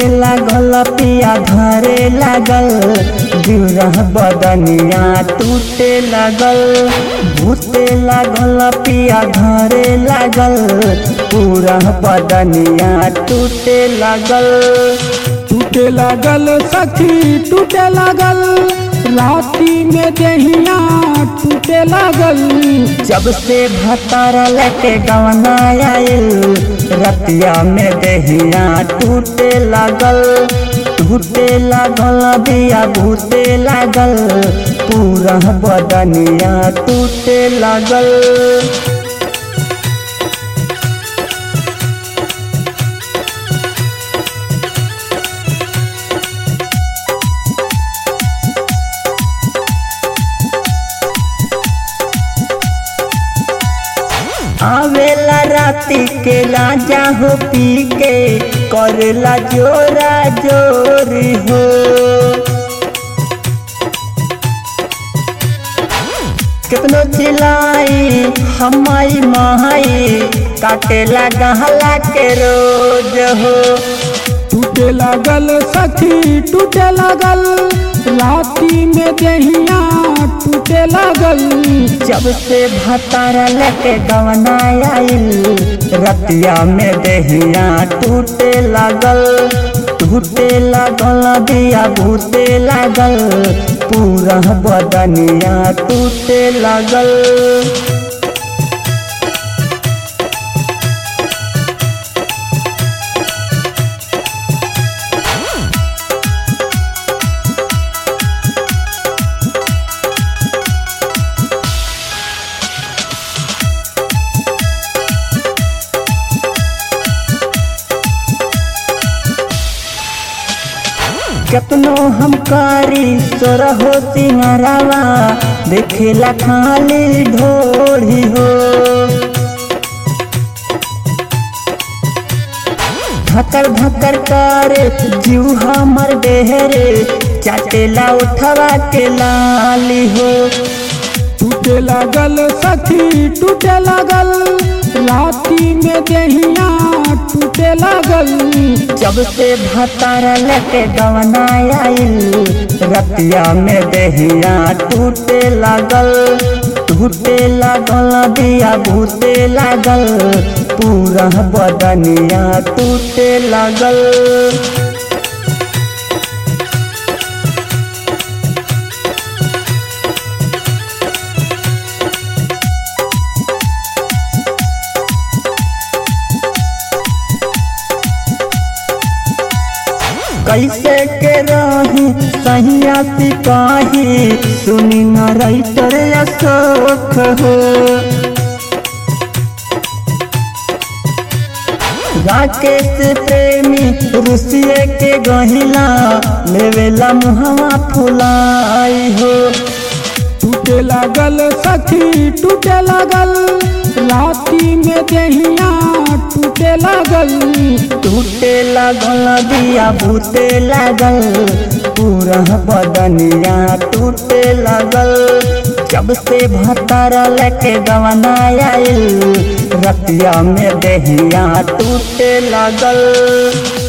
लागल पिया धरे लागल गिरह बदनिया टूटे लागल भूते लागल पिया धरे लागल पूरा बदनिया टूटे लागल टूटे लागल सखी टूटे लागल राती में देहिया टूटे लागल जब से भतार लेके गवना आइल रतिया में देहिया टूटे लागल टूटे लागल दिया भूते लागल पूरा बदनिया टूटे लागल आवेला राती के राजा हो पी के करेला जोरा जोरी हो कितनो चिल्लाई हमाई महाई काटेला गहला के रोज हो टूटे लागल सखी टूटे लागल राती में देहिया टूटे लागल जब से भतारा लेके गवना आइल रतिया में देहिया टूटे लागल टूटे लागल दिया भूते लागल पूरा बदनिया टूटे लागल केतनो हम कारी सोरहो सिंगरावा देखेला खाली ढोली हो धकर धकर करे जीव हमर देहरे चाटेला उठवा के लाली हो टूटे लागल सखी टूटे लागल राती में देहिया टूटे लागल जब से भतारा लेके गवना आइल रतिया में देहिया टूटे लागल टूटे लागल दिया भूते लागल पूरा बदनिया टूटे लागल कैसे के रही सहिया सिपाही सुनी न राइटर अशोक हो राकेश प्रेमी रुसिए के गहिला लेवेला मुहवा फुलाई हो टूटे लागल सखी टूटे लागल राती में देहिया टूटे लागल टूटे लागल दिया भूते लागल पूरा बदनिया टूटे लागल जब से भतारा लेके गवना आइल रतिया में देहिया टूटे लागल